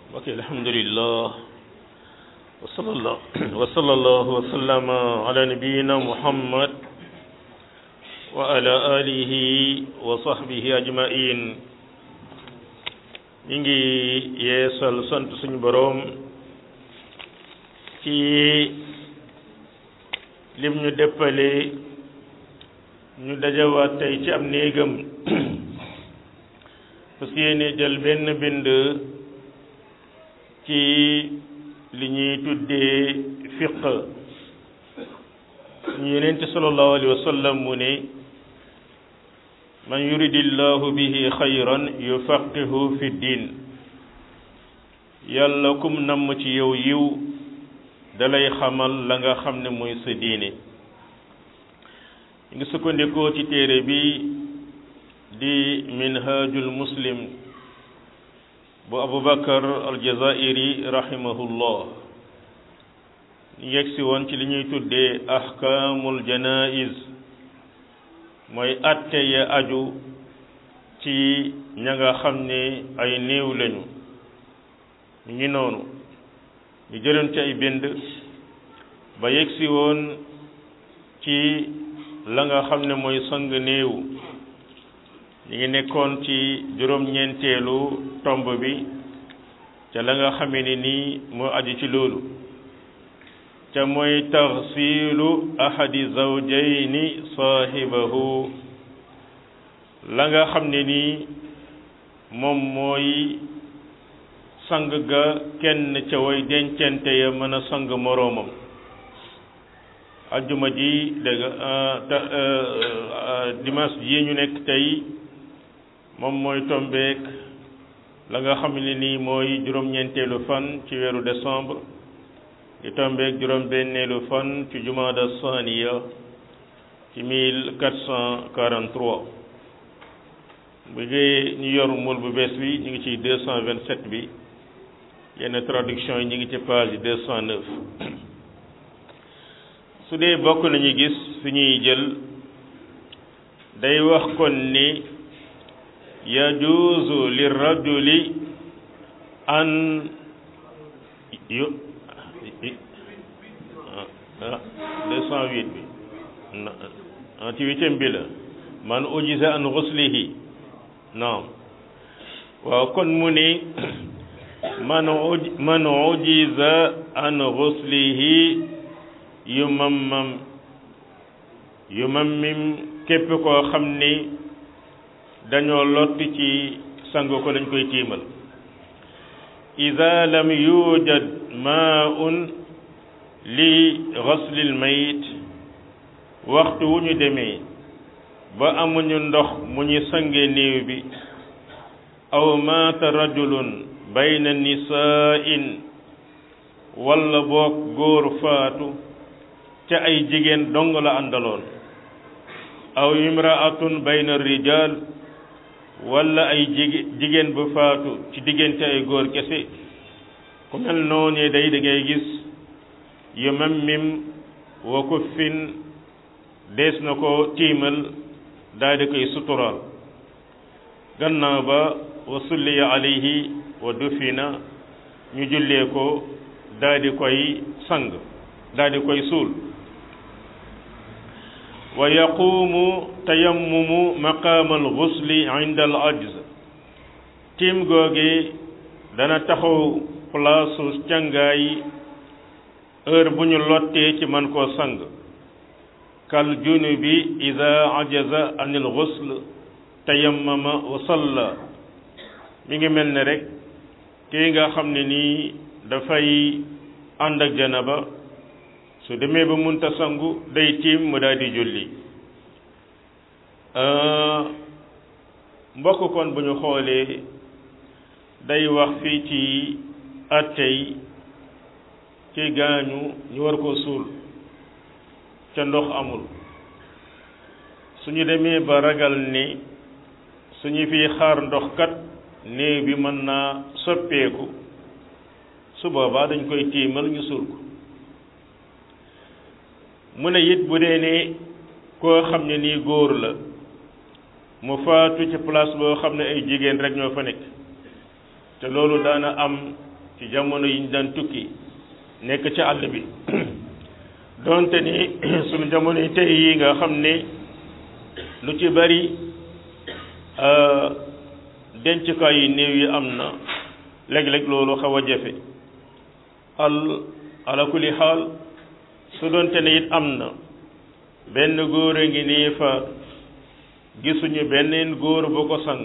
ok alhamdulillah wa sallallahu wa sallallahu wa sallama ala nabiyyina muhammad wa ala alihi wa sahbihi ajmain ñi ngi yeesal sant suñu boroom ci lim ñu déppale ñu dajawaat tey ci am néegam parce que yéene jël benn bind ci li ñuy tuddee fiq ñu yenente sallallahu alayhi wa sallam mu ne man yuridillahu bihi xayran yufaqihu fi diin yàlla kum namm ci yow yiw dalay xamal la nga xam ne mooy sa diine ñu ngi sukkandikoo ci téere bi di minhajul muslim bu abubakar aljazairi rahimahullah ñu yegsi woon ci li ñuy tuddee ahkaamul janaiz mooy atte ya aju ci ña nga xam ne ay néew lañu ñu ngi noonu ñu jëloon ci ay bind ba yegsi woon ci la nga xam ne mooy sang néew ñu ngi nekkoon ci juróom-ñeenteelu tomb bi ca la nga xamee ni nii moo aju ci loolu ca mooy taxsilu ahadi zawjayni saahibahu la nga xam ne nii moom mooy sang ga kenn ca way dencante ya mën a sang moroomam ajjuma ji dégg dimanche ji ñu nekk tey moom mooy tombeek la nga xam ne nii mooy juróom-ñeenteelu fan ci weeru décembre di tombeek juróom-benneelu fan ci jumaada saniya ci mille quatre cent quarante trois bu dee ñu yor mul bu bees bi ñu ngi ci deux cent vingt sept bi yenn traduction yi ñu ngi ci page deux cent neuf su dee bokk nañu gis fi ñuy jël day wax kon ni yajuuzu lirrajuli an yu deux cent huit bi ci huitième bi la man ujiza an ghuslihi naam waaw kon mu ni man man ujiza an ghuslihi yu mammam yu mammim képp koo xam ni dañoo lott ci sang ko dañ koy tiimal ida lam yujad maun li ghaslil mayit waxtu wu ñu demee ba amuñu ndox mu ñu sange néew bi aw maata rajulun bayna nisaa'in walla boog góor faatu ca ay jigéen dong la àndaloon aw imraatun bayna rijal walla ay jigéen bu faatu ci diggante ay góor kese ku mel noonu day da ngay gis yu mammim wa kuffin dees na ko tiimal daal di koy suturaal gannaaw ba wa sulliya alayhi wa dufina ñu jullee ko daal di koy sang daal di koy suul wa yaquumu tayammumu maqaama alxusli inda al ajz tiim googi dana taxaw palaasu càngaay heure bu ñu lottee ci man koo sang kal junubi ida ajaza an il xusl tayammama wa salla mi ngi mel ne rek kii nga xam ne nii dafay ànd ak janaba su demee ba munta sangu day tiim mu daal di julli mbokk kon bu ñu xoolee day wax fii ci attey ci gaañu ñu war koo suul ca ndox amul suñu demee ba ragal ni suñu fi xaar ndox kat néew bi mën naa soppeeku su boobaa dañ koy tiimal ñu suul ko mu ne it bu dee ne koo xam ne nii góor la mu faatu ci place boo xam ne ay jigéen rek ñoo fa nekk te loolu daana am ci jamono yi ñu daan tukki nekk ci àll bi donte ni sunu jamono yi tey yi nga xam ne lu ci bari dencukaay yi néew yi am na léeg-léeg loolu xaw a jafe al ala kulli xaal su doonte ne it am na benn góor a ngi nii fa gisuñu beneen góor bu ko sang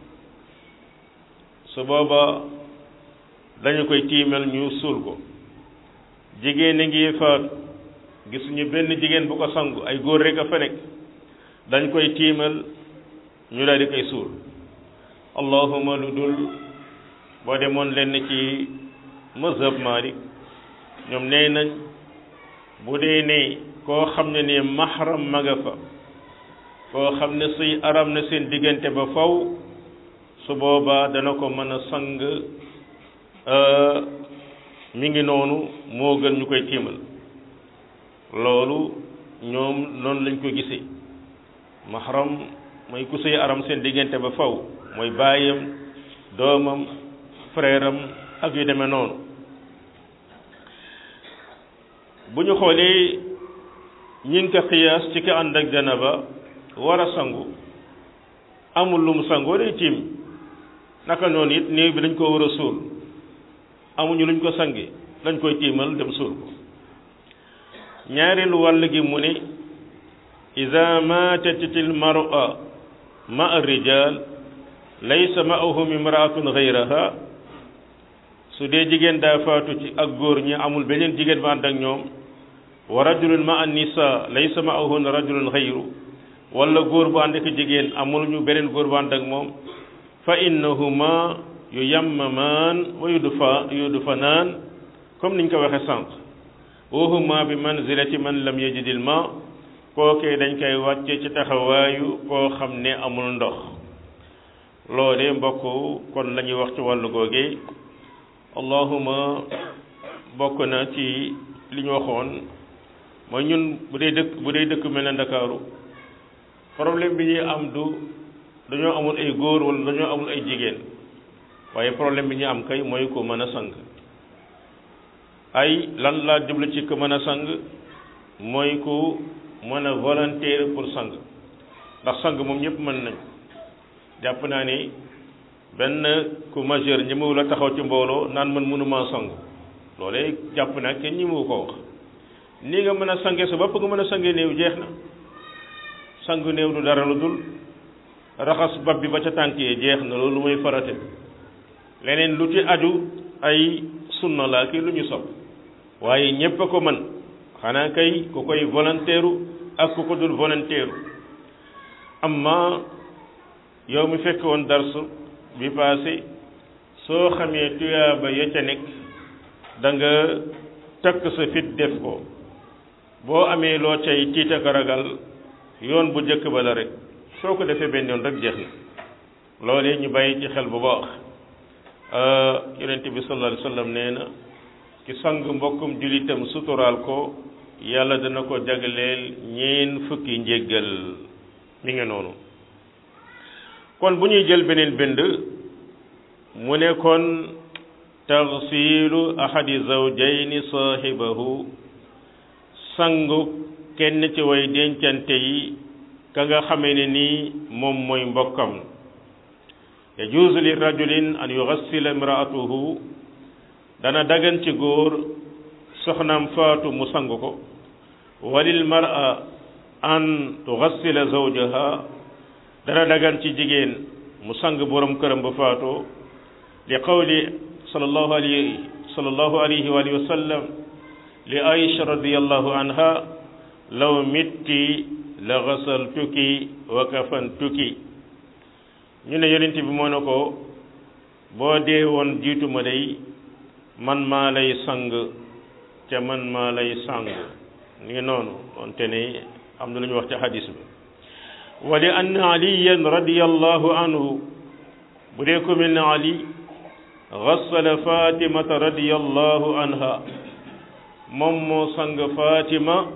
su booba dañu koy tiimal ñu suul ko jigéen a ngi fa gisuñu benn jigéen bu ko sangu ay góor rek a fa nekk dañ koy tiimal ñu daal di koy suul allahuma lu dul boo demoon lenn ci mazhab Malik ñoom nee nañ bu dee ne koo xam ne ni mahram ma nga fa koo xam ne suy aram na seen diggante ba faw su boobaa dana ko mën a sang mi ngi noonu moo gën ñu koy tiimal loolu ñoom noonu lañ ko gisee mahram mooy ku suy aram seen diggante ba faw mooy baayam doomam frère am ak yu demee noonu bu ñu xoolee ñi ngi ko xiyaas ci ki ànd ak janaba war a sangu amul lu mu sangoo day tiim naka noonu it néew bi dañ ko war a suul amuñu luñ ko sange dañ koy tiimal dem suul ko ñaareelu wàll gi mu ne ida matat al mar'a ma ar-rijal laysa ma'ahum imra'atun ghayraha su dee jigéen daa faatu ci ak góor ñi amul beneen jigéen ba ànd ak ñoom wa rajulun ma an nisa laysa ma'ahun rajulun ghayru wala góor bu ànd ak jigéen amul ñu beneen góor bu ànd ak moom fa innahuma yuyammamaan wa yudfa yudfanaan comme niñ ko waxe sànq wa huma bi manzilati man lam yajidil ma kookee dañ koy wàcce ci taxawaayu koo xam ne amul ndox loole mbokk kon la ñuy wax ci wàllu googee allahuma bokk na ci li ñu waxoon mooy ñun bu dee dëkk bu dee dëkk mel na ndakaaru problème bi ñuy am du dañoo amul ay góor wala dañoo amul ay jigéen waaye problème bi ñu am kay mooy ko mën a sang ay lan laa jublu ci ko mën a sang mooy ku mën a volontaire pour sang ndax sang moom ñëpp mën nañ jàpp naa ni benn ku majeur ñi la taxaw ci mbooloo naan man mënuma sang loolee jàpp naa kenn ñi mu ko wax nii nga mën a sange sa bopp nga mën a sange néew jeex na sang néew du dara lu dul raxas bopp bi ba ca tànk yee jeex na loolu mooy farate leneen lu ci aju ay sunna laa kii lu ñu sopp waaye ñépp a ko mën xanaa kay ku koy volontaire ak ku ko dul volontaire amma yow mi fekk woon darsu bi passé soo xamee tuyaaba ya ca nekk da nga takk sa fit def ko boo amee loo cay tiit ak ragal yoon bu njëkk ba la rek soo ko defee benn yoon rek jeex na loolee ñu bàyyi ci xel bu baax yonent bi sallallahu alayhi wa sallam nee na ki sang mbokkum julitam suturaal ko yàlla dana ko jagleel ñeen fukki njéggal mi ngi noonu kon bu ñuy jël beneen bind mu ne kon taxsiilu ahadi zawjayni saahibahu sangu kenn ci way dencante yi ka nga xamee ne nii moom mooy mbokkam yajuuzu li rajulin an yugassila imraatuhu dana dagan ci góor soxnaam faatu mu sang ko walil mar'a an tugassila zawjaha dana dagan ci jigéen mu sang borom këram ba faatoo li qawli sallallahu alayhi sallallahu alayhi wa alihi wa sallam li aisha radiyallahu anha law mitti la gasaltuki wa kafantuki ñu ne yonent bi moo ne ko boo dee woon jiitu ma day man maa lay sang ca man maa lay sang ni ngi noonu wante ne am na lu ñu wax ci hadis bi wa li anna aliyan radiyallahu anhu bu dee ko mel ne ali gassala fatimata radiyallahu anha moom moo sang fatima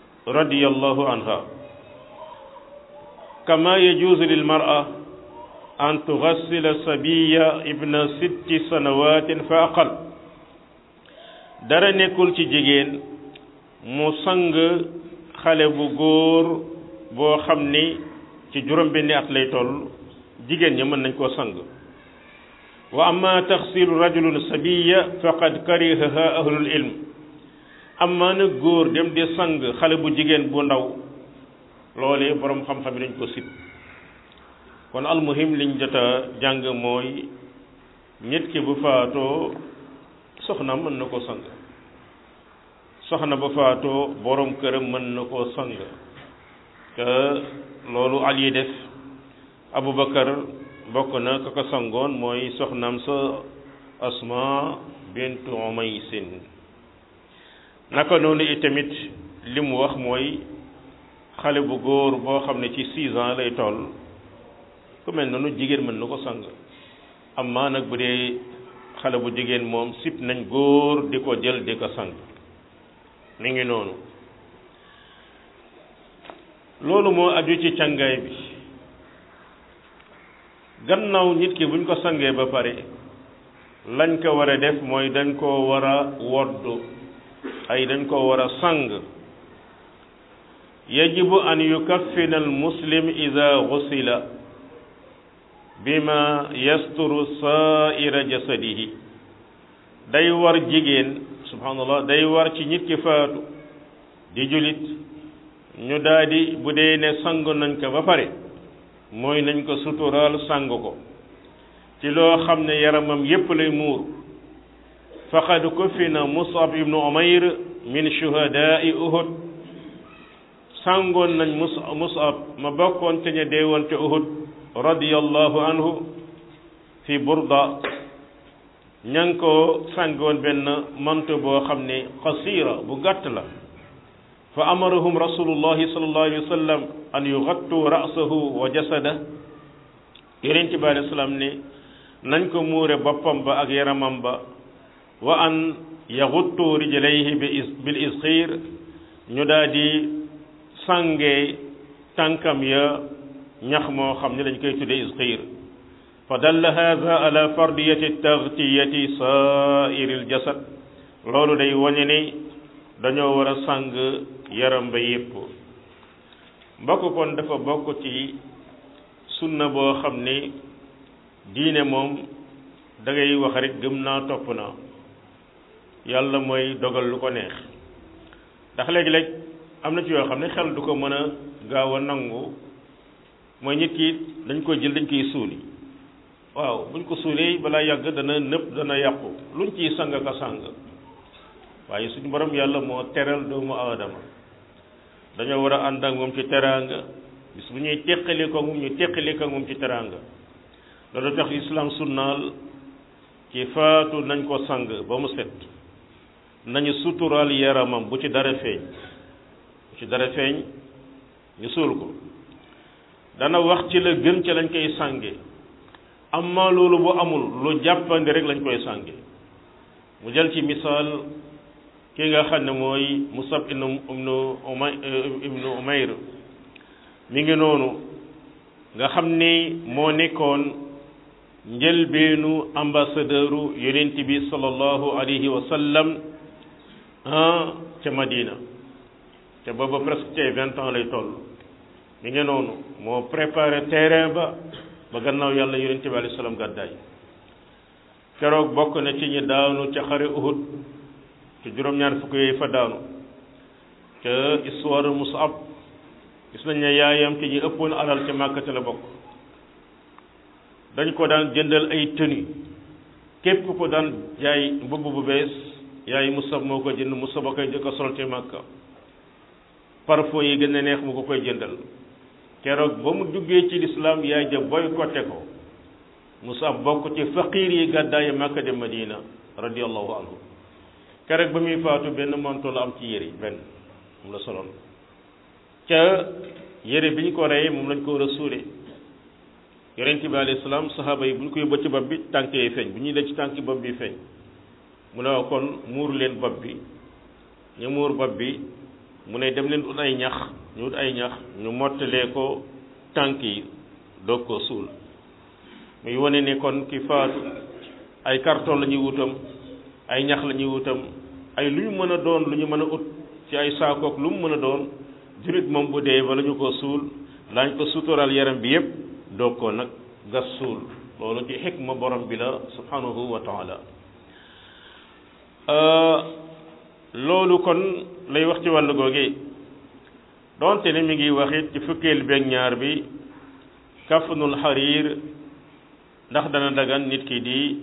radiyallahu anha kama yajuuzu lil mar'a an tugassila sabiya ibna sitti sanawatin fa aqal dara nekkul ci jigéen mu sang xale bu góor boo xam ni ci juróom benni at lay toll jigéen ña mën nañ koo sang wa amma taxsilu rajulun sabiya faqad karihaha ahlul ilm amma nag góor dem di sang xale bu jigéen bu ndaw loolee boroom xam-xam yi dañ ko sib kon almuhim liñ jot a jàng mooy nit ki bu faatoo soxna mën na koo sang soxna bu faatoo boroom këram mën na koo sang te loolu Ali def Abubakar bokk na ka ko sangoon mooy soxnaam sa Asma bintu Umaysin naka noonu itamit li mu wax mooy xale bu góor boo xam ne ci six ans lay toll ku mel noonu jigéen mën na ko sang amma nag bu dee xale bu jigéen moom sip nañ góor di ko jël di ko sang mi ngi noonu loolu moo aju ci càngaay bi gannaaw nit ki buñ ko sangee ba pare lañ ko war a def mooy dañ koo war a woddu ay dañ koo war a sang yajibu an yukaffina al muslim ida gusila bima yasturu saaira jasadihi day war jigéen subhanallah day war ci nit ki faatu di julit ñu daldi bu dee ne sang nañ ko ba pare mooy nañ ko suturaal sang ko ci loo xam ne yaramam yépp lay muur faqad kufina musab ibnu umayr min shuhadaai uhud sangoon nañ mus musab ma bokkoon te ña deewoon te uhud radiyallahu anhu fi burda ña ngi ko sangoon benn manto boo xam ne qasira bu gàtt la fa amarahum rasulullahi sallallahu alayhi wa sallam an yugattu ra'sahu wa jasada yonent bi alayhi salaam ne nañ ko muure boppam ba ak yaramam ba wa an yaguttu rijlayhi bil isxiir ñu daal di sàngee tànkam ya ñax moo xam ne dañ koy tudde isxiir fa dalla hada ala fardiyati tagtiyati saairi l jasad loolu day wañe ni dañoo war a sàng yaram ba yépp mbokk kon dafa bokk ci sunna boo xam ni diine moom da ngay wax rek gëm naa topp naa yàlla mooy dogal lu ko neex ndax léegi-léeg am na ci yoo xam ne xel du ko mën a gaaw a nangu mooy nit ki dañ koy jël dañ koy suuli waaw buñ ko suulee balaa yàgg dana nëpp dana yàqu luñ ciy sang ka sang waaye suñu borom yàlla moo teral doomu aadama dañoo war a ànd ak moom ci teraanga bis bu ñuy teqali ko moom ñu teqali ko moom ci teraanga loolu tax islam sunnaal ci faatu nañ ko sang ba mu set nañu suturaal yaramam bu ci dara feeñ bu ci dara feeñ ñu suul ko dana wax ci la gën ca lañ koy sànge amma loolu bu amul lu jàppandi rek lañ koy sànge mu jël ci misaal ki nga xam ne mooy Musab ibnu ibnu Umay ibnu Umayr mi ngi noonu nga xam ni moo nekkoon njëlbeenu ambassadeuru yonent bi sallallahu alayhi wa sallam ca Madina te booba presque tey vingt ans lay toll mi ngi noonu moo préparé terrain ba ba gannaaw yàlla yonent bi alayhi salaam gàddaay keroog bokk na ci ñi daanu ca xare Uhud te juróom-ñaar fukk yooyu fa daanu te histoire Musab gis nañ ne yaayam ci ñi ëppoon alal ca Màkka la bokk dañ ko daan jëndal ay tenue képp ko daan jaay mbubb bu bees yaay Musab moo ko jënd Musab a koy jëkk a sol ca Màkka parfum yi gën a neex mu ko koy jëndal keroog ba mu duggee ci lislaam yaay ja boycotté ko Musab bokk ci faqiir yi gàddaayi Màkka de Madina radiyallahu anhu keroog ba muy faatu benn manto la am ci yére benn moom la soloon ca yére bi ñu ko reyee moom lañ ko war a suulee yonent bi alayhi salaam saxaaba yi bu ñu koy bëcc bopp bi tànk yi feeñ bu ñuy def ci tànk bopp bi feeñ mu ne kon muur leen bopp bi ñu muur bopp bi mu ne dem leen ut ay ñax ñu ut ay ñax ñu mottalee ko tànk yi doog ko suul muy wane ne kon ki faatu ay carton la ñuy wutam ay ñax la ñuy wutam ay lu ñu mën a doon lu ñu mën a ut ci ay saakook lu mu mën a doon jurit moom bu dee bala ñu ko suul daañ ko sutural yaram bi yépp doog ko nag gas suul loolu ci xikma borom bi la subhanahu wa taala loolu kon lay wax ci wàllu googe donte ne mi ngi waxit ci fukkeel beeg ñaar bi kafanul xariir ndax dana dagan nit ki di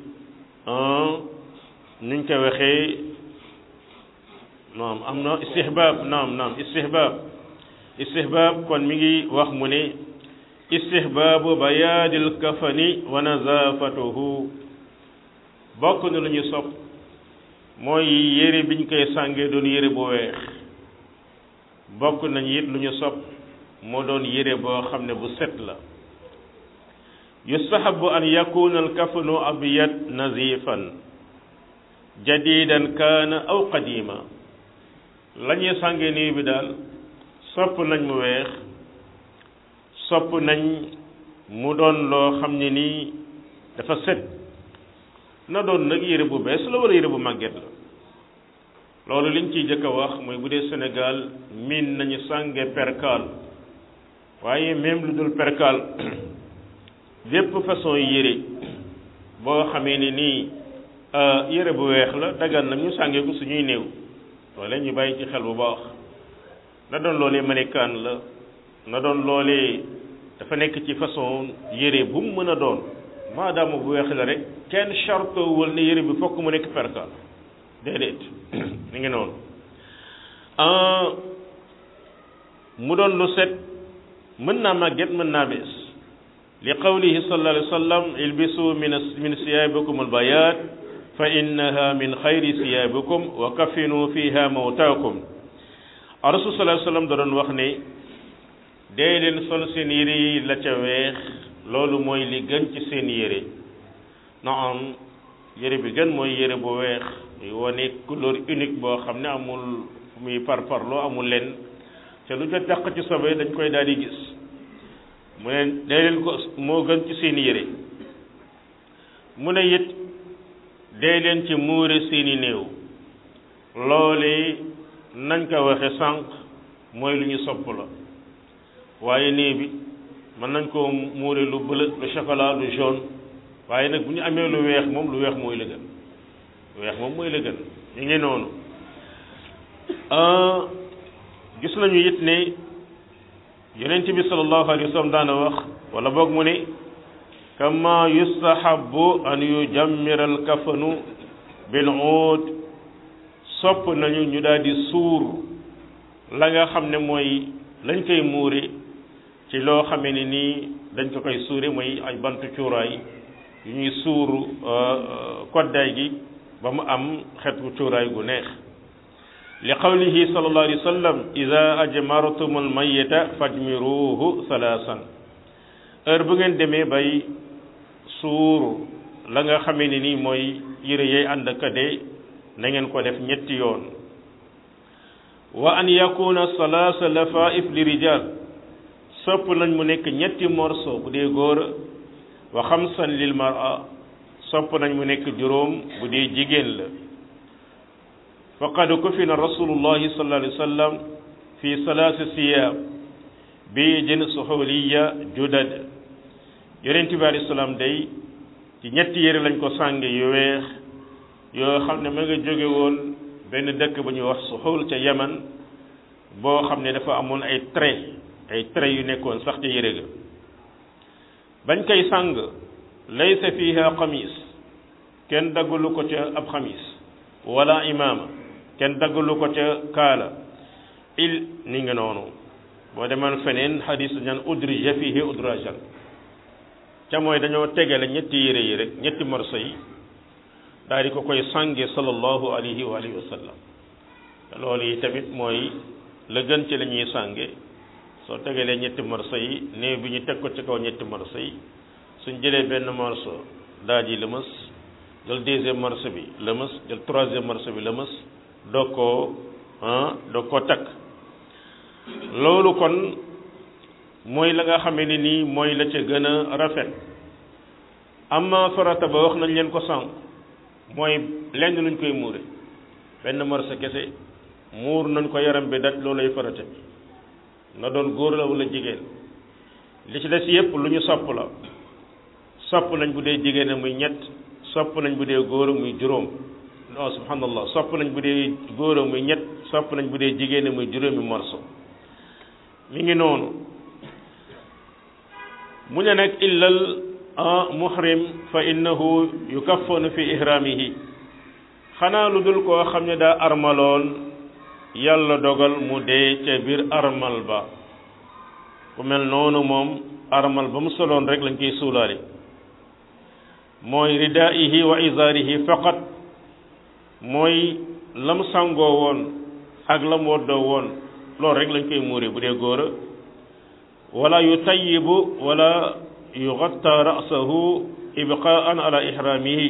nuñ ko waxee naam am na istihbaab naam naam istihbaab istihbaab kon mi ngi wax mu ne istihbaabu bayaadil kafani wa nazaafatuhu bokk na lu ñu sopp mooy yére biñ koy sàngee doon yére bu weex bokk nañu it lu ñu sopp moo doon yére boo xam ne bu set la yustahabu an yakuna alkafanu abyad nazifan jadidan kaana aw qadima la ñuy sàngee nii bi daal sopp nañ mu weex sopp nañ mu doon loo xam ne nii dafa set na doon nag yére bu bees la wala yére bu màgget la loolu liñ ciy jëkk a wax mooy bu dee Sénégal miin nañu sànge perkaal waaye même lu dul perkaal bépp façon yére boo xamee ni nii yére bu weex la dagan na ñu sàngee ko suñuy néew loole ñu bàyyi ci xel bu baax na doon loolee manikaan la na doon loolee dafa nekk ci façon yére bu mu mën a doon maadaama bu weex la rek kenn chartowul ne yére bi fokk mu nekk perkaal déedéet mi ngi noonu mu doon lu set mën naa màgget mën naa bees li qawlihi sallallahu alayhi wa sallam ilbisu min min siyaabikum albayaat fa innaha min xayri siyaabikum wa kafinu fiha mawtaakum rasul sallallahu alayhi wa sallam da doon wax ne dee leen sol seen yére yi la ca weex loolu mooy li gën ci seen yére na am yére bi gën mooy yére bu weex muy wane couleur unique boo xam ne amul muy parparloo amul leen te lu ca taq ci sobe dañ koy daal di gis mu ne dee leen ko moo gën ci seen yére mu ne it dee leen ci muure seeni néew loole nañ ko waxe sànq mooy lu ñu sopp la waaye néew bi mën nañ koo muure lu bleu lu chocolat lu jaune waaye nag bu ñu amee lu weex moom lu weex mooy la gën lu weex moom mooy la gën ñu ngi noonu gis nañu it ne yonent bi sallallahu alayhi wa sallam daana wax wala boog mu ne kama yustahabu an yujammira al kafanu bil uud sopp nañu ñu daal di suur la nga xam ne mooy lañ koy muure ci loo xamee ne nii dañ ko koy suure mooy ay bantu cuuraay yu ñuy suuru koddaay gi ba mu am xetu cuuraay gu neex li qawlihi sallallahu alayhi wa sallam ida ajmartum al mayita fajmiruhu salaasan heure bu ngeen demee bay suuru la nga xamee ne nii mooy yére yay ànd ak dee na ngeen ko def ñetti yoon wa an yakuna salaasa lafaif li rijal sopp nañ mu nekk ñetti morceau bu dee góor wa xamsan lil mara sopp nañ mu nekk juróom bu dee jigéen la faqad kufina rasulullahi sallallahu alayhi wa sallam fi salaasi siyaab biijin suxuliya judad yonent bi alayhi salaam day ci ñetti yére lañ ko sànge yu weex yoo xam ne ma nga jóge woon benn dëkk bu ñuy wax suxul ca yaman boo xam ne dafa amoon ay trait ay trait yu nekkoon sax ca yére ga bañ koy sàng laysa fiha xamis kenn daggalu ko ca ab xamis wala imaama kenn daggalu ko ca kaala il ni nga noonu boo demoon feneen xadis ñaan udrija fihi udrajan ca mooy dañoo tegale ñetti yére yi rek ñetti morso yi daal di ko koy sànge sallallahu alayhi wa alihi wa sallam loolu yi tamit mooy la gën ci la ñuy sànge soo tegalee ñetti morso yi néew bi ñu teg ko ci kaw ñetti morso yi suñ jëlee benn morso daal di lëmës jël deuxième morso bi lëmës jël troisième morso bi lëmës doog koo ah doog koo takk loolu kon mooy la nga xamee ne nii mooy la ca gën a rafet amma farata ba wax nañ leen ko sànq mooy lenn luñ koy muure benn morso kese muur nañ ko yaram bi daj loolay farata bi na doon góor la wala jigéen li ci des yépp lu ñu sopp la sopp nañ bu dee jigéen muy ñett sopp nañ bu dee góor muy juróom non subhanallah sopp nañ bu dee góor muy ñett sopp nañ bu dee jigéen muy juróomi morso mi ngi noonu mu ne nag illal muhrim fa innahu yukaffanu fi ihramihi xanaa lu dul koo xam ne daa armaloon yàlla dogal mu dee ca biir armal ba ku mel noonu moom armal ba mu soloon rek lañ koy suulaale mooy ridaihi wa izaarihi faqat mooy lam sangoo woon ak lam woddoo woon loolu rek lañ koy muure bu dee góora wala yutayibu wala yugatta ra'sahu ibqaan ala ihramihi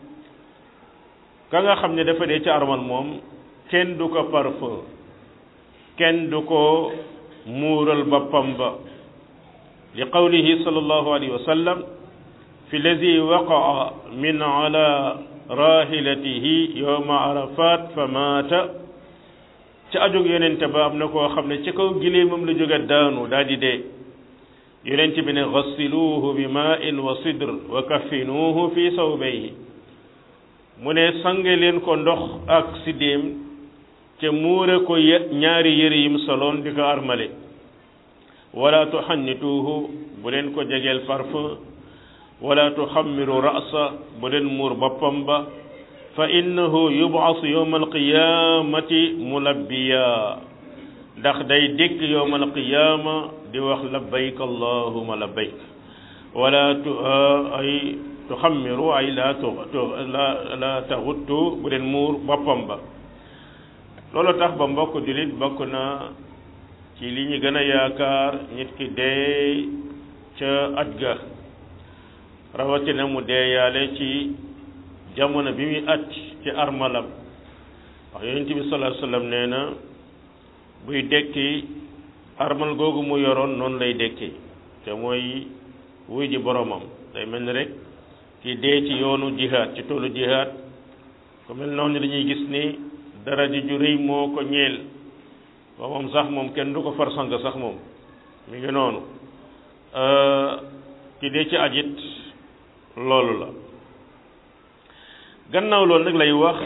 ka nga xam ne dafa dee ci armal moom kenn du ko parfum kenn du ko muural boppam ba li qawlihi sallallahu alayhi wa sallam fi lazi waqaa min ala rahilatihi yowma arafat fa maata ci ajug yonente ba am na koo xam ne ci kaw giléemam la jóge daanu daal di dee yonente bi ne gassiluuhu bi maa'in wa sidr wa kaffinuuhu fi sawbayhi mu ne sange leen ko ndox ak siddéem ca muure ko ñaari yëre yim soloon di ko armale wala tuxannituuhu bu leen ko jegeel parfum wala tuxammiru ra'sa bu leen muur boppam ba fa innahu yub'asu yawma alqiyamati mulabbiya ndax day dikk yawma alqiyama di wax labbayk allahuma labbayk wala tu ay tuxammiru ay la tu la la taxuttu bu leen muur boppam ba loolu tax ba mbokk jullit bokk na ci li ñu gën a yaakaar nit ki dee ca aj ga rawatina mu deeyaale ci jamono bi muy aj ci armalam wax yonent bi sallallahu alayhi wasallam nee na buy dekki armal googu mu yoroon noonu lay dekki te mooy wuy ji boromam day mel ni rek ki dee ci yoonu jihaad ci toolu jihaad ku mel noonu dañuy gis ni dara ji ju rëy moo ko ñeel ba moom sax moom kenn du ko far sang sax moom mi ngi noonu ki dee ci ajit loolu la gannaaw loolu nag lay wax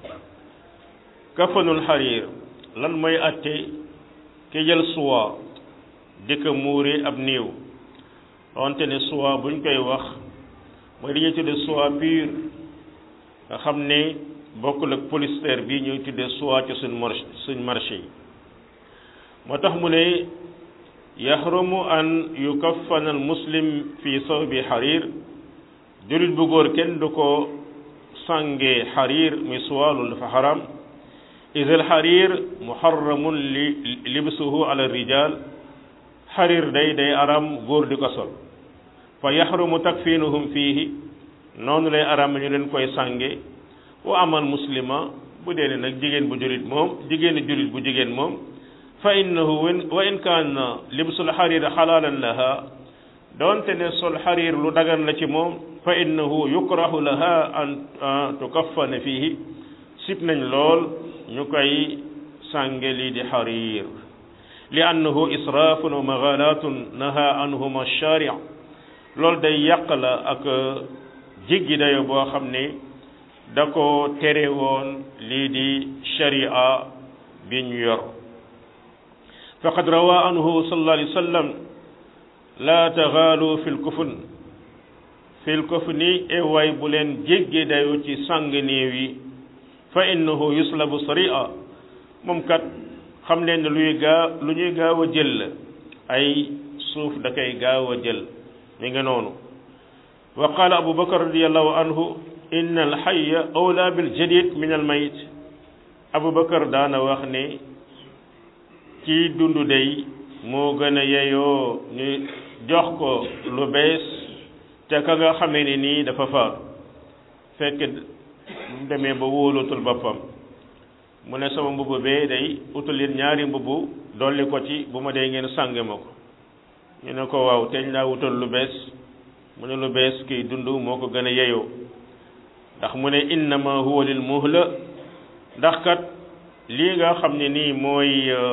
kafanul xariir lan mooy atte ki jël suwa di ko muure ab néew donte ne suwa buñ koy wax mooy li ñuy tudde soie pure nga xam ne bokkul ak polyester bi ñuy tudde soie ci suñ marché suñ marché yi moo tax mu ne yaxrumu an yukaffana al muslim fi sawbi xariir jullit bu góor kenn du ko sànge xariir muy soie loolu dafa xaram is al xariir muharramun li libsuhu ala rijal xariir day day aram góor di ko sol fa yaxrumu takfinuhum fiihi noonu lay aram ñu leen koy sànge wa amal muslima bu dee ne nag jigéen bu julit moom jigéenu julit bu jigéen moom fa innahu wa in kaana libsul xariir xalaalan laha doonte ne sol xariir lu dagan la ci moom fa innahu yukrahu laha an tukaffana fiihi sib nañ lool ñu koy sànge lii di xariir li annahu israafun wa magalatun naha anhuma sharia loolu day yàq la ak jiggi dayo boo xam ne da ko tere woon lii di sharia bi ñu yor faqad rawa anhu sallallahu alayhi wa sallam la taxaalu fi lkufun fi lkufni e way bu leen jéggi dayo ci sàng néew yi fa innahu yuslabu saria moom kat xam leen ne luy gaa lu ñuy gaaw a jël la ay suuf da koy gaaw a jël mi nga noonu wa qaala abu bakar radiallahu anhu inna alxaya awla bil jadid min al mayit abu bakar daana wax ne ci dundu day moo gën a yeyoo ñu jox ko lu bees te ka nga xamee ne nii dafa faatu fekk mu demee ba wóolootul boppam mu ne sama mbubb bee day utal leen ñaari mbubb dolli ko ci bu ma dee ngeen sànge ma ko ñu ne ko waaw teñ laa wutal lu bees mu ne lu bees kiy dund moo ko gën a yeyoo ndax mu ne innama huwa lil muhla ndax kat lii nga xam ne nii mooy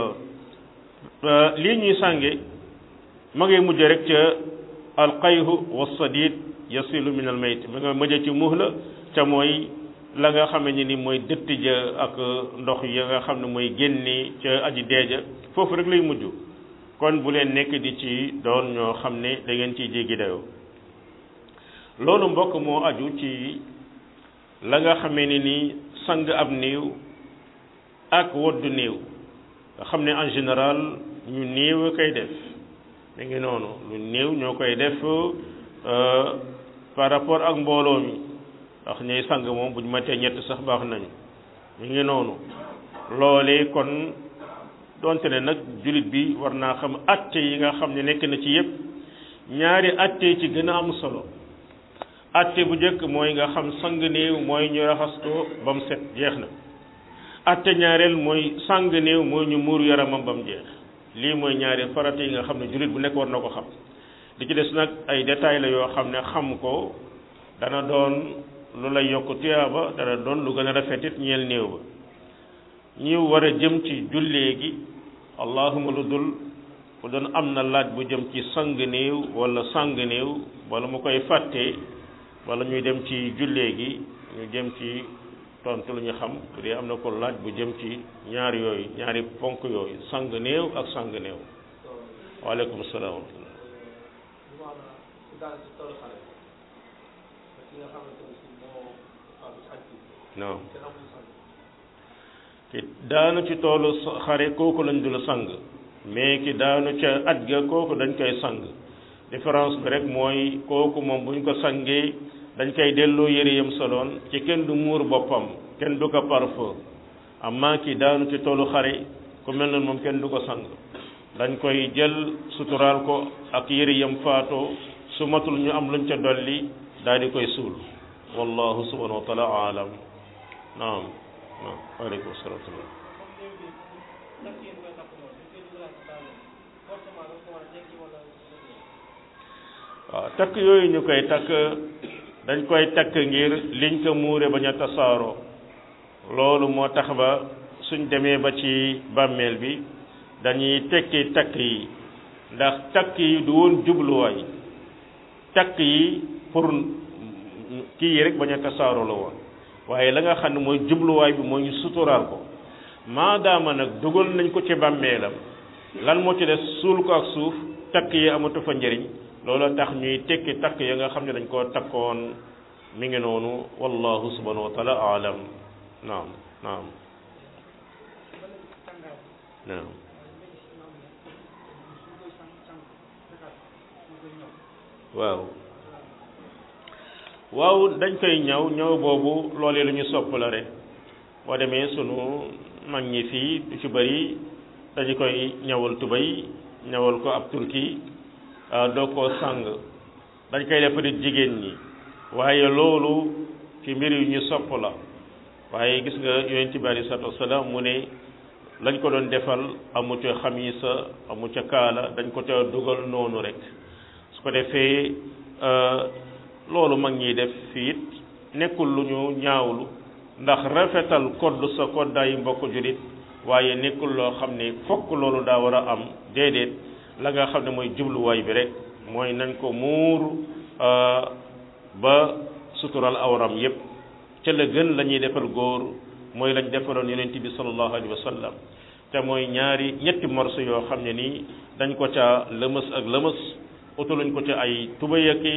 lii ñuy sànge ma ngay mujj rek ca alqayhu wa sadid yasilu min al mayt ma nga mujj ci muhla ca mooy la nga xam ne ni mooy dëtt ja ak ndox ya nga xam ne mooy génni ca aji deeja foofu rek lay mujj kon bu leen nekk di ci doon ñoo xam ne da ngeen ciy jéggi dayoo loolu mbokk moo aju ci la nga xamee ni ni sang ab néew ak woddu néew nga xam ne en général ñu néew a koy def mi ngi noonu lu néew ñoo koy def par rapport ak mbooloo mi ndax ñuy sang moom buñ matee ñett sax baax nañu mi ngi noonu loolee kon donte ne nag jullit bi war naa xam atte yi nga xam ne nekk na ci yépp ñaari atte ci gën a am solo atte bu njëkk mooy nga xam sang néew mooy ñu raxas ko ba mu set jeex na atte ñaareel mooy sang néew mooy ñu muur yaramam ba mu jeex lii mooy ñaari farata yi nga xam ne jullit bu nekk war na ko xam li ci des nag ay détails la yoo xam ne xam ko dana doon lu lay yokk tuyaaba dana doon lu gën a rafetit ñeel néew ba ñi war a jëm ci jullee gi allahuma lu dul bu doon am na laaj bu jëm ci sang néew wala sang néew wala mu koy fàtte wala ñuy dem ci jullee gi ñu jëm ci tontu lu ñu xam bu dee am na ko laaj bu jëm ci ñaar yooyu ñaari ponk yooyu sang néew ak sang néew waaleykum salaam wa rahmatullah non ki daanu ci toolu xare kooku lañ dul sang mais ki daanu ca aj ga kooku dañ koy sang différence bi rek mooy kooku moom buñ ko sangee dañ koy delloo yëre yam soloon ci kenn du muur boppam kenn du ko parfum amma ki daanu ci toolu xare ku mel noonu moom kenn du ko sang dañ koy jël suturaal ko ak yëre yam faatoo su matul ñu am luñ ca dolli daal di koy suul wallahu subhanahu wa taala alam naam naam waaleykum salaam waaw takk yooyu ñu koy takk dañ koy takk ngir liñ ko muure bañ a tasaaroo loolu moo tax ba suñ demee ba ci bàmmeel bi dañuy tekki takk yi ndax takk yi du woon jubluwaay takk yi pour kii yi rek bañ a tasaaroo la woon waaye la nga xam ne mooy jubluwaay bi mooy ñu suturaal ko maadaama nag dugal nañ ko ci bàmmeelam lan moo ci des suul ko ak suuf takk yi amatu fa njëriñ loolu tax ñuy tekki takk ya nga xam ne dañ koo takkoon mi ngi noonu wallahu subhanahu wa taala alam naam naam naam waaw waaw dañ koy ñaw ñaw boobu loolee lu ñu sopp la rek boo demee sunu mag ñi fii du ci bëri dañu koy ñawal tubay ñawal ko ab turki doo koo sàng dañ koy def di jigéen ñi waaye loolu ci mbir yu ñu sopp la waaye gis nga yonent bi alei salatu wasalaam mu ne lañ ko doon defal amu ca xamisa amu ca kaala dañ ko ca dugal noonu rek su ko defee loolu mag ñiy def fiit nekkul lu ñu ñaawlu ndax rafetal kodd sa koddaayu mbokk julit waaye nekkul loo xam ne fokk loolu daa war a am déedéet la nga xam ne mooy jubluwaay bi rek mooy nañ ko muur ba sutural awram yépp ca la gën la ñuy defal góor mooy lañ defaloon yonent bi sallallahu alayhi wa sallam te mooy ñaari ñetti morso yoo xam ne nii dañ ko ca lëmës ak lëmës utaluñ ko ca ay tubaya ki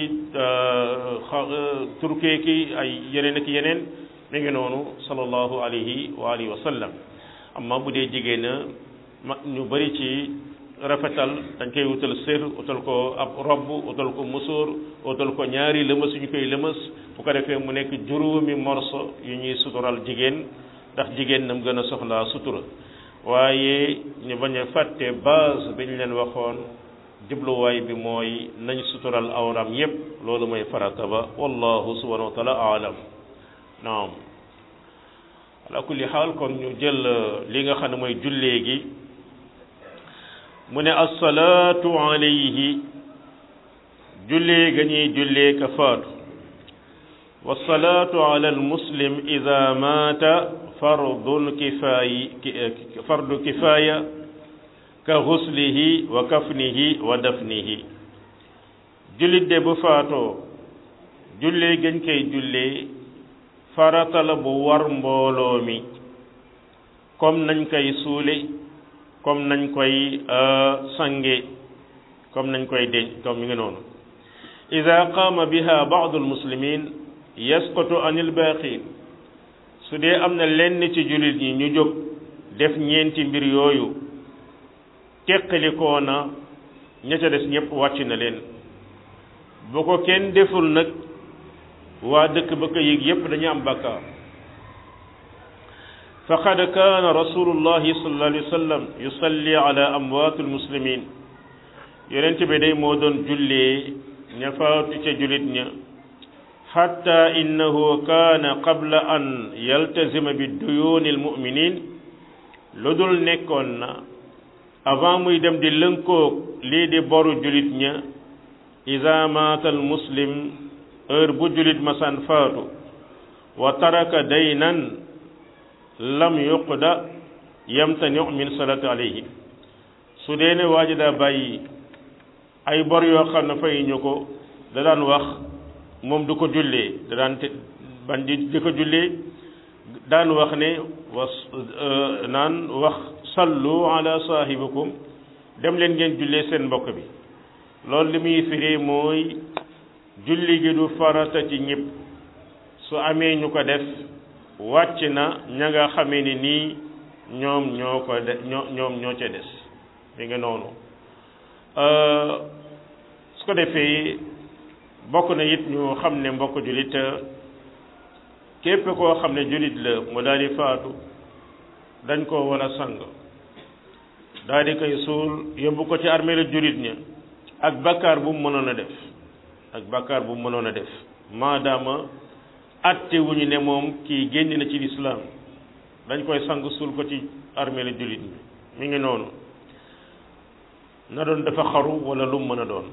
turkee ki ay yeneen ak yeneen mi ngi noonu sallallahu alayhi wa alihi wa sallam amma bu dee jigéen ma ñu bari ci rafetal dañ koy wutal sër utal ko ab robb utal ko musóor utal ko ñaari lëmës yu ñu koy lëmës bu ko defee mu nekk juróomi morso yu ñuy sutural jigéen ndax jigéen nam gën a soxlaa sutura waaye ñu bañ a fàtte base bi ñu leen waxoon jubluwaay bi mooy nañ sutural awram yépp loolu mooy farata ba wallahu subhanahu wa taala aalam naam ala kulli xaal kon ñu jël li nga xam ne mooy jullee gi mu ne assalaatu alayhi jullee ga ñuy jullee ka faatu wasalaatu ala almuslim ida maata fardun kifaayi fardu kifaaya ka xuslihi wa kafnihi wa dafnihi jullit de bu faatoo jullee gañ koy jullee farata la bu war mbooloo mi comme nañ koy suule comme nañ koy sange comme nañ koy denc comme mi ngi noonu ida qaama biha baadu almuslimin yasqutu an ilbaaqin su dee am na lenn ci jullit ñi ñu jóg def ñeenti mbir yooyu teqalikoo na ña ca des ñëpp wàcc na leen bu ko kenn deful nag waa dëkk ba ko yëg yépp dañu am bakkaar faqad kaana rasulullahi sallallahu alayhi wa sallam yusalli ala amwaati almuslimin yonent bi day moo doon jullee ña faatu ca jullit ña xatta innahu kaana qabla an yaltazima bi duyuuni almuminin lu dul nekkoon na avant muy dem di lënkoog lii di boru jullit ña ida maata almuslim heure bu jullit masaan faatu wa taraka daynan lam yuqda yamtani min salati alayhi su dee ne waa ji daa bàyyi ay bor yoo xam ne fay ñu ko da daan wax moom du ko jullee da daan te ban di di ko jullee daan wax ne was naan wax sallu ala saahibikum dem leen ngeen jullee seen mbokk bi loolu li muy firi mooy julli gi du farata ci ñëpp su amee ñu ko def wàcc na ña nga xamee ni nii ñoom ñoo ko de ñoo ñoom ñoo ca des mi nga noonu su ko defee bokk na it ñu xam ne mbokk jullit képp koo xam ne jullit la mu daal di faatu dañ koo war a sang daal di koy suul yóbbu ko ci armée la jullit ña ak bakkaar bu mu mënoon a def ak bakkaar bu mu mënoon a def maadaama atte wu ñu ne moom kii génn na ci lislaam dañ koy sang suul ko ci armée la jullit ñi mi ngi noonu na doon dafa xaru wala lu mu mën a doon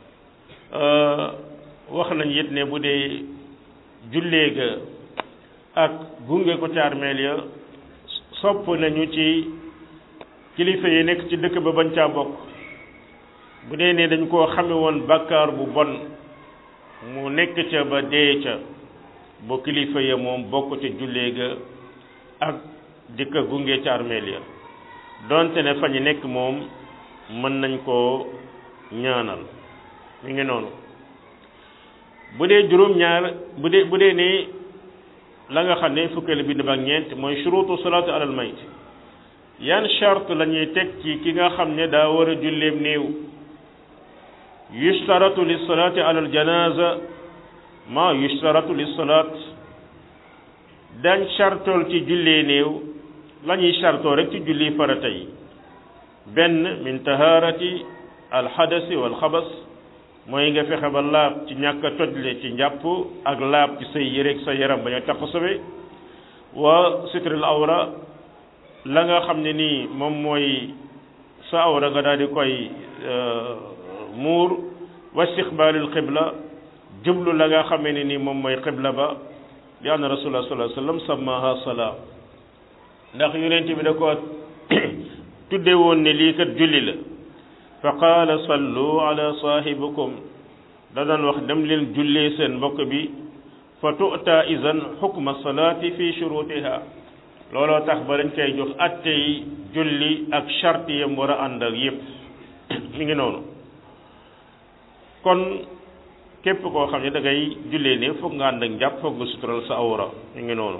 wax nañ it ne bu dee jullee ga ak gunge ko ci armeel ya sopp nañu ci kilifa yi nekk ci dëkk ba bañ caa bokk bu dee ne dañ koo xame woon bàkkaar bu bon mu nekk ca ba dee ca bu kilifa ya moom bokk ca jullee ga ak di ko gunge ci armeel ya donte ne fa ñu nekk moom mën nañ koo ñaanal mi ngi noonu bu dee juróom-ñaar bu dee bu dee ne la nga xam ne fukkeelu bind ba ak ñeent mooy shurutu salaatu alal mayt yan charte la ñuy teg ci ki nga xam ne daa war a julleem néew yushtaratu li salaati alal janaza ma yushtaratu li salaat dañ chartool ci jullee néew la ñuy chartoo rek ci julli farata yi benn min taharati alxadasi wal xabas mooy nga fexe ba laab ci ñàkk a tojle ci njàpp ak laab ci say yére ak sa yaram bañ a taq sobe wa sitril awra la nga xam ne nii moom mooy sa awra nga daal di koy muur wa istiqbaalul xibla jublu la nga xamee ne nii moom mooy xibla ba li anna rasulullah sallallahu alayhi wasallam sammaha salaa ndax yonent bi da ko tudde woon ne lii kat julli la fa qaala sallu ala saahibikum da daan wax dem leen jullee seen mbokk bi fa tu'ta izan xukma salaati fi shurutiha looloo tax ba dañ koy jox atte yi julli ak charte yam war a ànd ak yépp mi ngi noonu kon képp koo xam ne da ngay jullee ne foog nga ànd ak njàpp foog nga sutural sa awra mi ngi noonu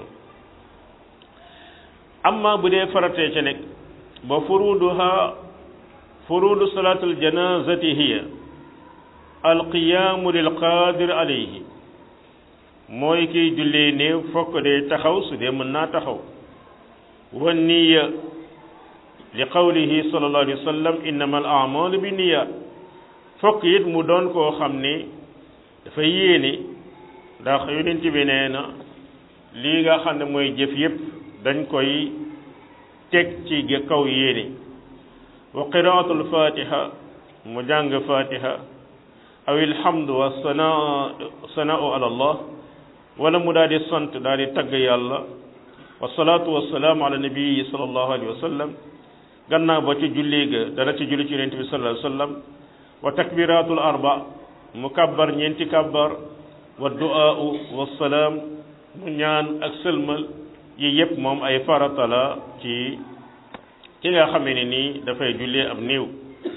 amma bu dee faratee ca nekk ba furuduha furudu salaatul janazati hiya alqiyaamu lil qaadir alayhi mooy kiy jullee néew fokk dee taxaw su dee mën naa taxaw wa niya li qawlihi sallallahu alayhi wa sallam innama al amalu bi niya fokk it mu doon koo xam ne dafa yéene ndax yonent bi nee na lii nga xam ne mooy jëf yépp dañ koy teg ci kaw yéene wa qiraatul fatiha mu jàng fatiha aw ilhamdu wa sanaa sanaau ala allah wala mu daal di sant daal di tagg yàlla wa salaatu wa salaam ala nabii sallallahu alayhi wa sallam gannaaw ba ci julli ga dana ci julli ci yonent bi sallallahu alayhi wa sallam wa takbiratul arba mu kabbar ñeenti kabbar wa du'aau wa salaam mu ñaan ak sëlmal yi yëpp moom ay farata la ci ki nga xamee ne nii dafay jullee ab néew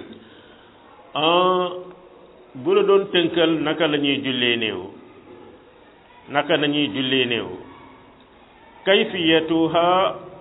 bu la doon tënkal naka la ñuy jullee néew naka la ñuy jullee néew kayfiyatuha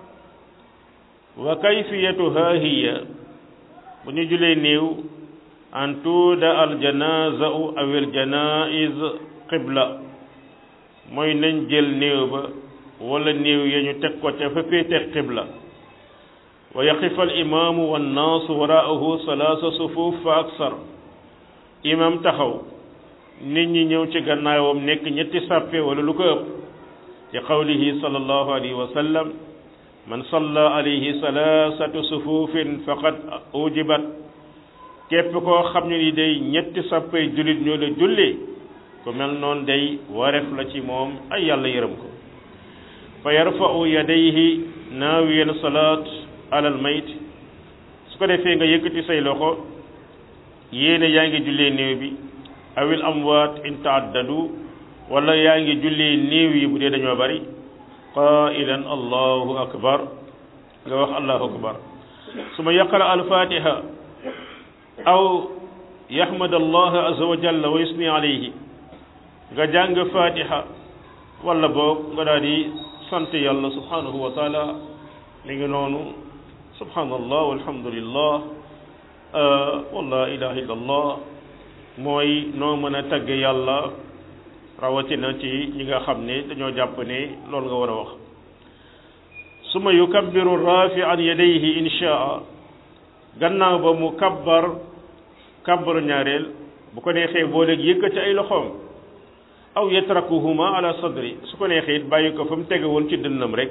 wa kayfiyatuha hiya bu ñu jullee néew an tuuda al janazau aw al janaiz qibla mooy nañ jël néew ba wala néew ya ñu teg ko ca fa féete qibla wa yaqifa al imaamu wannaasu waraahu salaasa sufuuf fa aksar imam taxaw nit ñi ñëw ci gannaawam nekk ñetti sàppe wala lu ko ëpp ci qawlihi sallallahu alayhi wa sallam man salla alayhi salaasatu sufuufin faqad ujibat képp koo xam ne ni day ñetti sàppay jullit ñoo la julli ku mel noonu day wareef la ci moom ay yàlla yërëm ko fa yarfa'u yadayhi naawiyan salaat alal mayt su ko defee nga yëkkati say loxo yéene yaa ngi jullee néew bi awil amwaat in taaddadu wala yaa ngi jullee néew yi bu dee dañoo bari qailan allahu akbar nga wax allahu akbar suma yaqra alfatiha aw yahmad allah azza wa jalla wa yusni alayhi nga jàng fatiha wala boog nga daal di sant yàlla subhanahu wa taala mi ngi noonu subhanallah walhamdulillah wala ilaha illa allah mooy noo mën a tagg yàlla rawatina ci ñi nga xam ne dañoo jàpp ne loolu nga war a wax suma yukabbiru rafian yadayhi inshaa gannaaw ba mu kabbar kabbaru ñaareel bu ko neexee boo léegi yëkkati ay loxoom aw yatrakuhuma ala sadri su ko neexee it bàyyi ko fa mu tege woon ci dënnam rek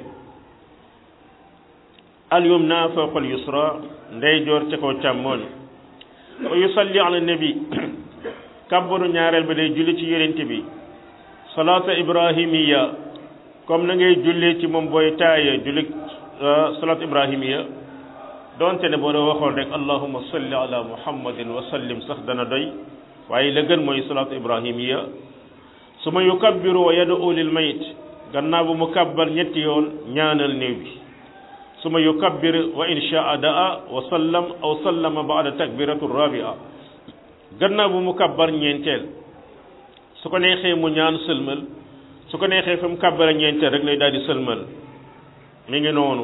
al yumna fawqa al yusra ndeyjoor ca kaw càmmooñ wa yusalli ala nabi kabbaru ñaareel ba day julli ci yonent bi salaata ibrahimiya comme na ngay jullee ci moom booy taaya julli salaat ibrahimiya donte ne boo doo waxoon rek allahumma salli ala muhammadin wa sallim sax dana doy waaye la gën mooy salaatu ibrahimiya su ma yukabbiru wa yad'u lil mayit gannaaw bu mu kabbar ñetti yoon ñaanal néew bi su ma yukabbir wa in shaa daa wa sallam aw sallama baada takbiratu rabia gannaaw bu mu kabbar ñeenteel su ko neexee mu ñaan sëlmal su ko neexee fa mu kabbara ñeenteel rek lay daal di sëlmal mi ngi noonu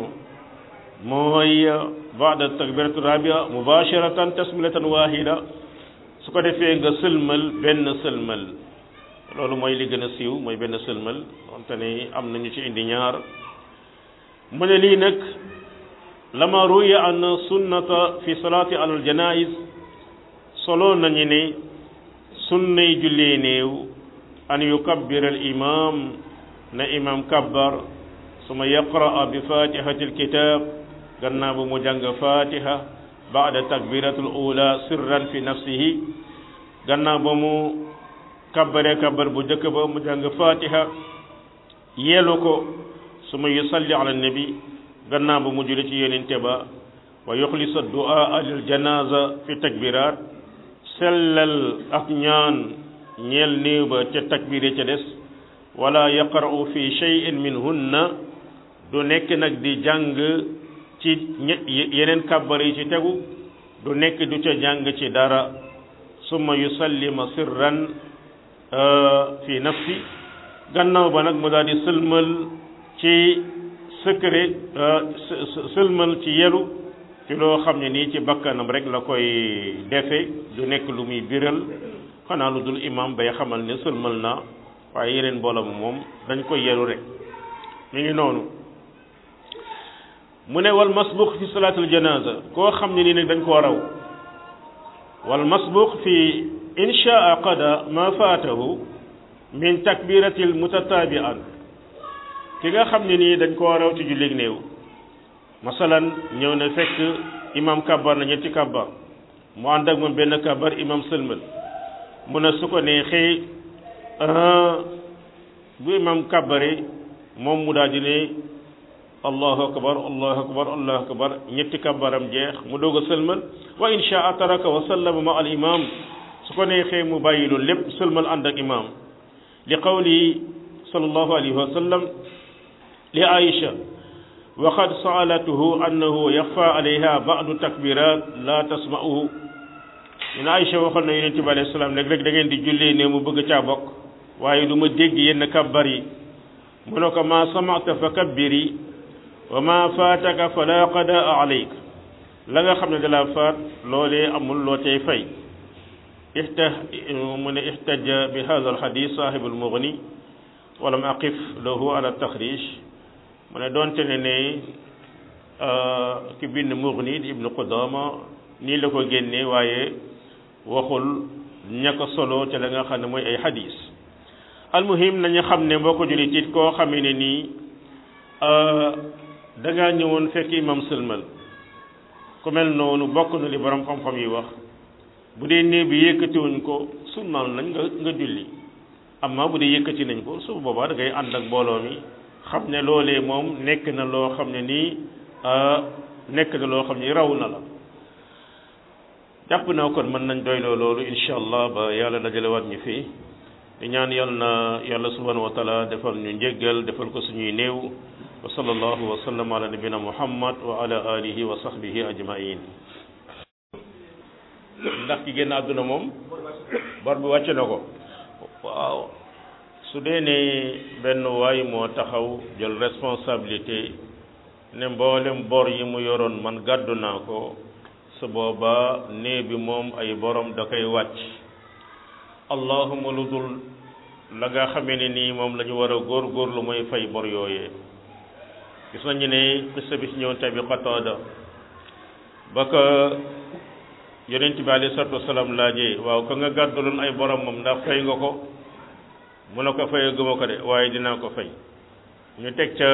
mooy baada takbiratu rabia mubasharatan tasmilatan wahida su ko defee nga sëlmal benn sëlmal loolu mooy li gën a siiw mooy benn sëlmal wante ne am nañu ci indi ñaar mu ne lii nag lama ruya an sunnata fi salaati alal janaiz solo nañu ne sunnay jullee néew an yukabbir al imam na imam kabbar suma yaqraa bi fatihati alkitab gannaaw bu mu jàng fatiha baada takbiratul ula sirran fi nafsihi gannaaw ba mu kabbare kabbar bu njëkk ba mu jàng fatiha yeelu ko suma yusalli ala nabi gannaaw ba mu julli ci yonente ba wa yuxlisa du'a lil janaza fi takbirat sellal ak ñaan ñeel néew ba ca takbire ca des wala yaqra'u fi shay'in minhunna du nekk nag di jàng ci yeneen kabbar yi ci tegu du nekk du ca jàng ci dara summa yusallima sirran fi nafsi gannaaw ba nag mu daal di sëlmal ci secret sëlmal ci yelu ci loo xam ne nii ci bakkanam rek la koy defe du nekk lu muy biral xanaa lu dul imam bay xamal ne sëlmal na waaye yeneen mbooloo moom dañ koy yelu rek mi ngi noonu mu ne wal masbuq fi salaatul janaza koo xam ne nii nag dañ koo raw wal masbuq fi inshaa qada ma faatahu min takbiratil mutatabian ki nga xam ne nii dañ koo raw ci jullig néew masalan ñëw na fekk imam kabbar na ñetti kabbar mu ànd ak moom benn kabbar imam sëlmal mu ne su ko neexee bu imam kàbbare moom mu daal di ne allahu akbar allahu akbar allahu akbar ñetti kàbbaram jeex mu doog a sëlmal wa insha taraka wa sallama ma al imam su ko neexee mu bàyyi loolu lépp sëlmal ànd ak imam li qawli sallallahu alayhi wa sallam li aïcha wa qad saalatuhu annahu yaxfa alayha ba'du takbirat la tasma'uhu ñun aïcha waxoon na yonente bi alayhi salaam léeg-léeg da ngeen di jullee ne mu bëgg caa bokk waaye du ma dégg yenn kabbar yi mu ne ko ma samata fa kabbiri wa ma faataka fala qadaa alayk la nga xam ne dala faat loolee amul loo tey fay ixta mu ne ixtaja bi hada alxadis saahibu almugni walam aqif lahu ala taxrij mu ne doonte ne ne ki bind mugni di ibnu qudama nii la ko génnee waaye waxul ña ko solo ca la nga xam ne mooy ay xadis almuhim nañu xam ne mboo ko jullit it koo xamee ne nii da ngaa ñëwoon fekk imam sëlmal ku mel noonu bokk na li borom xam-xam yi wax bu dee néeg bi yëkkatiwuñ ko sunnaal nañ nga nga julli amma bu dee yëkkati nañ ko su boobaa da ngay ànd ak mbooloo mi xam ne loolee moom nekk na loo xam ne nii nekk na loo xam ne raw na la jàpp naa kon mën nañ doyloo loolu incha allah ba yàlla dajalewaat ñu fii di ñaan yal na yàlla subhanahu wa taala defal ñu njéggal defal ko suñuy néew wa sallallahu wa sallam ala nabina muhammad wa ala alihi wa sahbihi ajmain ndax ki génn àdduna moom bor bi wàcc na ko waaw su dee ne benn waay moo taxaw jël responsabilité ne mboolem bor yi mu yoroon man gàddu naa ko su boobaa nee bi moom ay borom da koy wàcc allahuma lu dul la nga xamee ne nii moom la ñu war a góor góorlu mooy fay bor yooyee gis nañu ne xissa bi si ñëw tabi Qataada ba ko yonent bi alayhi salaatu wasalaam laajee waaw ka nga gàdduloon ay borom moom ndax fay nga ko mu ne ko fayee gëma ko de waaye dinaa ko fay ñu teg ca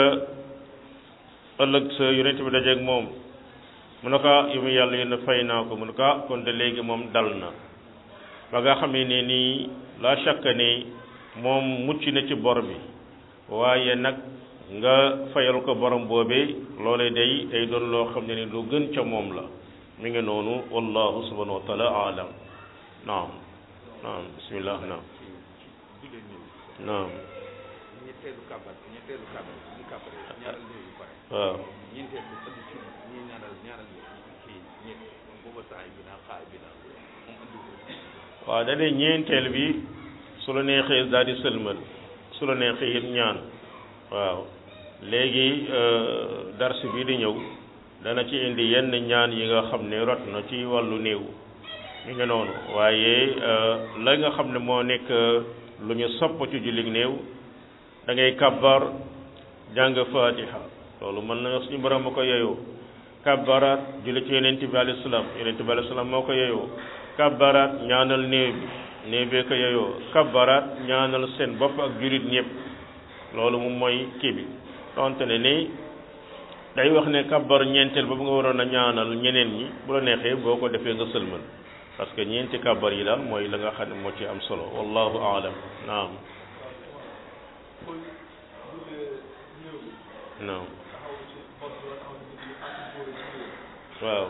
ëllëg sa yonent bi dajeeg moom mu ne ko yu mu yàlla yéen fay naa ko mu ne ko kon de léegi moom dal na ba nga xamee ne nii la chaque ne moom mucc na ci bor bi waaye nag nga fayal ko borom boobee loolee day day doon loo xam ne ni lu gën ca moom la mi ngi noonu wallahu subhanahu wa taala alam naam naam bismillah naam naam ñetteelu kàbbar ñetteelu kàbbar ñu kàbbar ñaaral néew yu pare waaw ñeenteel bi ëdd ci ñi ñaaral ñaaral kii ñett booba saay bi naa xaay bi naa moom andi ko waaw da ne ñeenteel bi su la neexee daal di sëlmal su la neexee it ñaan waaw léegi dars bi di ñëw dana ci indi yenn ñaan yi nga xam ne rot na ci wàllu néew mi ngi noonu waaye la nga xam ne moo nekk lu ñu sopp ci jullit néew da ngay kabbar jàng fatiha loolu mën na suñu borom ma ko yeyoo kabbaraat julli ci yonent bi alayhi salaam yonent bi alayhi salaam moo ko yeyoo kabbaraat ñaanal néew bi néew bee ko yeyoo kabbaraat ñaanal seen bopp ak jullit ñëpp loolu moom mooy kii bi donte ne ni day wax ne kabbar ñeenteel ba bu nga waroon a ñaanal ñeneen ñi bu la neexee boo ko defee nga sëlmal parce que ñeenti kabbar yi daal mooy la nga xam ne moo ci am solo wallahu aalam naam naam waaw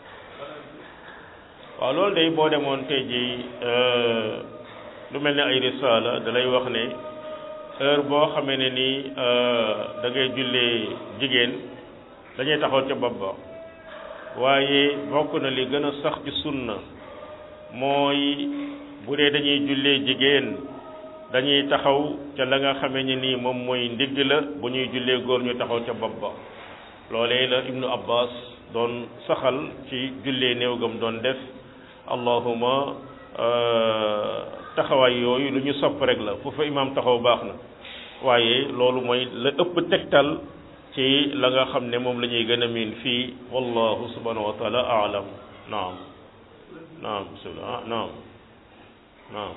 waaw loolu day boo demoon tey jii lu mel ne ay risaala da lay wax ne heure boo xamee ne ni da ngay jullee jigéen dañuy taxaw ca bopp ba waaye bokk na li gën a sax ci sunna mooy bu dee dañuy jullee jigéen dañuy taxaw ca la nga xamee ne nii moom mooy ndigg la bu ñuy jullee góor ñu taxaw ca bopp ba loolee la ibnu abbas doon saxal ci jullee néew gam doon def allahuma taxawaay yooyu lu ñu sopp rek la foofa imaam taxaw baax na waaye loolu mooy la ëpp tegtal ci la nga xam ne moom la ñuy gën a miin fii wallahu subhanahu wa taala aalam naam naam bismillah naam naam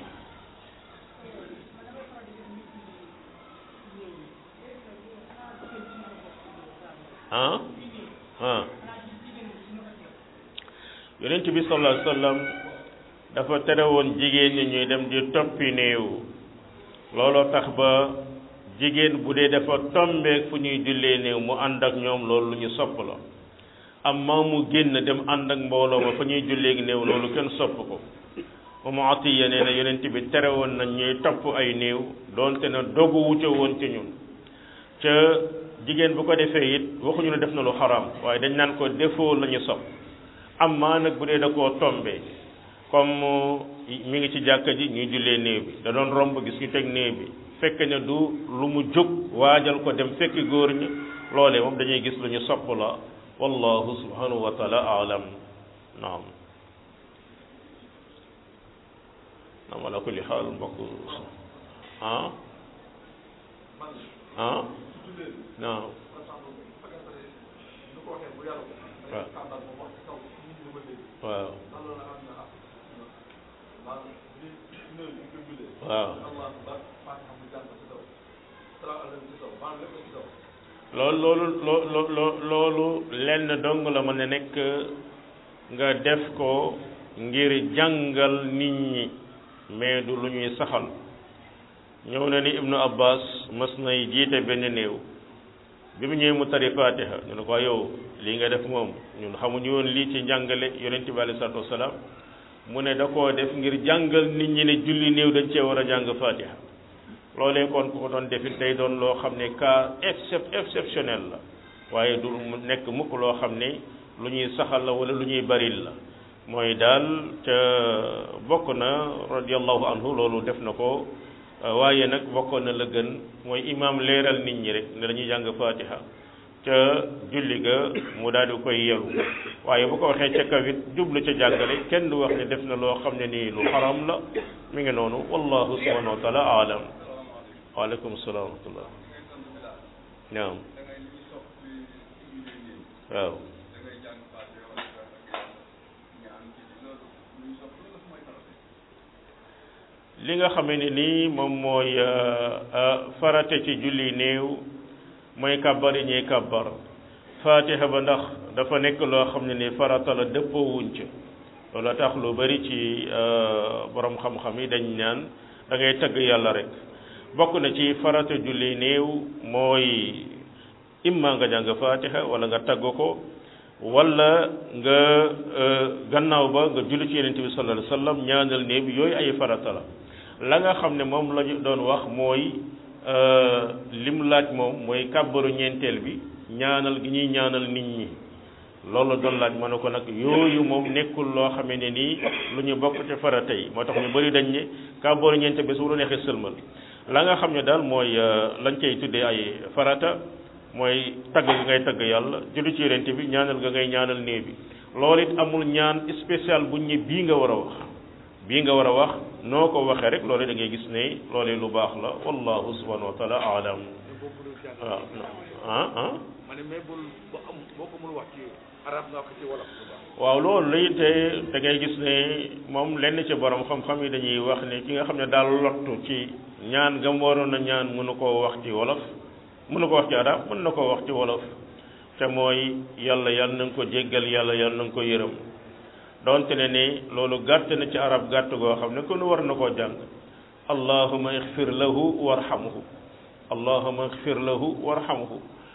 ah ah yonent bi sallallahu alayhi wa sallam dafa tere woon jigéen ñi ñuy dem di toppi néew looloo tax ba jigéen bu dee dafa tombeek fu ñuy jullee néew mu ànd ak ñoom loolu lu ñu sopp la amma mu génn dem ànd ak mbooloo ma fa ñuy jullee néew loolu kenn sopp ko Umu Atiya nee na yonent bi tere woon nañ ñuy topp ay néew doonte na dogu wuute woon ci ñun ca jigéen bu ko defee it waxuñu ne def na lu xaraam waaye dañ naan ko defoo la ñu sopp amma nag bu dee da koo tombee comme mi ngi ci jàkka ji ñuy jullee néew bi da doon romb gis ñu teg néew bi fekk ne du lu mu jóg waajal ko dem fekki góor ñi loolee moom dañuy gis lu ñu sopp la wallahu subhanahu wa taala alam naam naam ala kulli xaal mbokk ah ah naam waaw waaw loolu loolu loo loolu lenn dong la mën a nekk nga def ko ngir jàngal nit ñi mais du lu ñuy saxal ñëw na ni ibnu abbas mas nay jiite benn néew bi mu ñëwee mu tari fatiha ñu ne ko yow lii nga def moom ñun xamuñu woon lii ci njàngale yonent bi alei salatu wasalaam mu ne da koo def ngir jàngal nit ñi ne julli néew dañ cee war a jàng fatiha loolee kon ku ko doon defit day doon loo xam ne cas excep exceptionnel la waaye du mu nekk mukk loo xam ne lu ñuy saxal la wala lu ñuy baril la mooy daal ca bokk na radiallahu anhu loolu def na ko waaye nag bokkoon na la gën mooy imaam leeral nit ñi rek ne dañuy jàng fatiha ca julli ga mu daal di koy yelu waaye bu ko waxee ca kawit jublu ca jàngale kenn du wax ne def na loo xam ne nii lu xaram la mi ngi noonu wallahu subhanahu wa taala alam waaleykum salaam wa rahmatullah naam waaw li nga xamee ne nii moom mooy farate ci julli néew mooy kàbbar yi ñuy kàbbar fatiha ba ndax dafa nekk loo xam ne ni farata la dëppoo wuñ ca loolu tax lu bari ci borom xam-xam yi dañ naan da ngay tagg yàlla rek bokk na ci farata julli néew mooy imma nga jàng fatiha wala nga tagg ko wala nga gannaaw ba nga julli ci yonent bi sallallahu alayhi wasallam ñaanal néew bi yooyu ay farata la la nga xam ne moom la ñu doon wax mooy lim laaj moom mooy kàbbaru ñeenteel bi ñaanal gi ñuy ñaanal nit ñi loolu doon laaj ma ne ko nag yooyu moom nekkul loo xamee ne nii lu ñu bokk ci farata yi moo tax ñu bëri dañ ne kàbbaru ñeenteel bi su la neexee sëlmal la nga xam ne daal mooy lañ cay tuddee ay farata mooy tagg gi ngay tagg yàlla julli ci yonent bi ñaanal ga ngay ñaanal néew bi loolu it amul ñaan spécial buñ ne bii nga war a wax bii nga war a wax noo ko waxee rek loolu da ngay gis ne loolu lu baax la wallahu subhanahu wa taala alam waaw ah ah ma ne mais bul boo am boo ko mënul wax ci arab nga wax ci wolof waaw loolu lay te da ngay gis ne moom lenn ci borom xam-xam yi dañuy wax ne ki nga xam ne daal lottu ci ñaan gam waroon a ñaan mënu koo wax ci wolof mënu ko wax ci arab mën na koo wax ci wolof te mooy yàlla yàlla na nga ko jéggal yàlla yàlla na nga ko yërëm donte ne ni loolu gàtt na ci arab gàtt goo xam ne kon war na koo jàng allahuma ixfir lahu warhamhu allahuma ixfir lahu warhamhu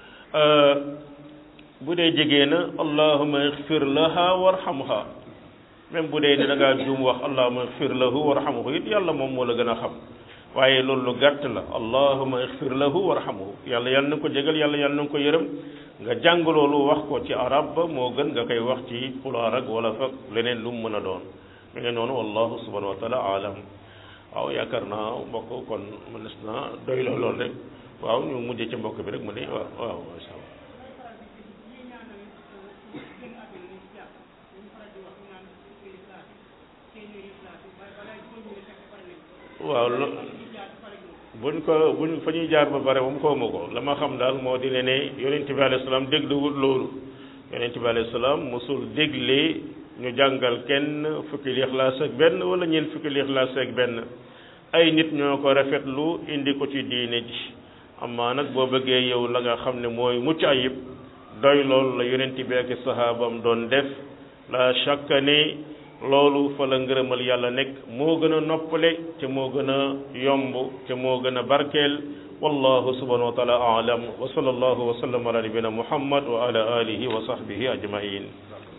bu dee jigéen na allahuma ixfir laha warhamha même bu dee ne da ngaa juum wax allahuma ixfir lahu warhamhu it yàlla moom moo la gën a xam waaye loolu lu gàtt la allahuma ixfir lahu warhamhu yàlla yàlla na ko jégal yàlla yàlla na ko yërëm nga jàng loolu wax ko ci arab ba moo gën nga koy wax ci pulaar ak wala fak leneen lu mu mën a doon mi ngi noonu wallahu subhanahu wa taala alam waaw yaakaar naa mbokk kon mënees na doy la lool rek waaw ñu mujjee ci mbokk bi rek mu ne waaw waaw masha Allah waaw lo buñ ko buñ fa ñuy jaar ba pare moom xawma ko la ma xam daal moo di ne ne yonent bi alayhi salaam dégluwul loolu yonent bi alayhi salaam mosul dégle ñu jàngal kenn fukki lixlaas ak benn wala ñeent fukki lixlaas ak benn ay nit ñoo ko rafetlu indi ko ci diine ji amaa nag boo bëggee yow la nga xam ne mooy mucc ayib doy loolu la yonent bi ak sahaabam doon def la shakka ne loolu fa la ngërëmal yàlla nekk moo gën a noppale te moo gën a yomb te moo gën a barkeel wallahu subhanahu wa taala aalam wa sallallahu wa sallam ala nabina muhammad wa ala alihi wa sahbihi ajmain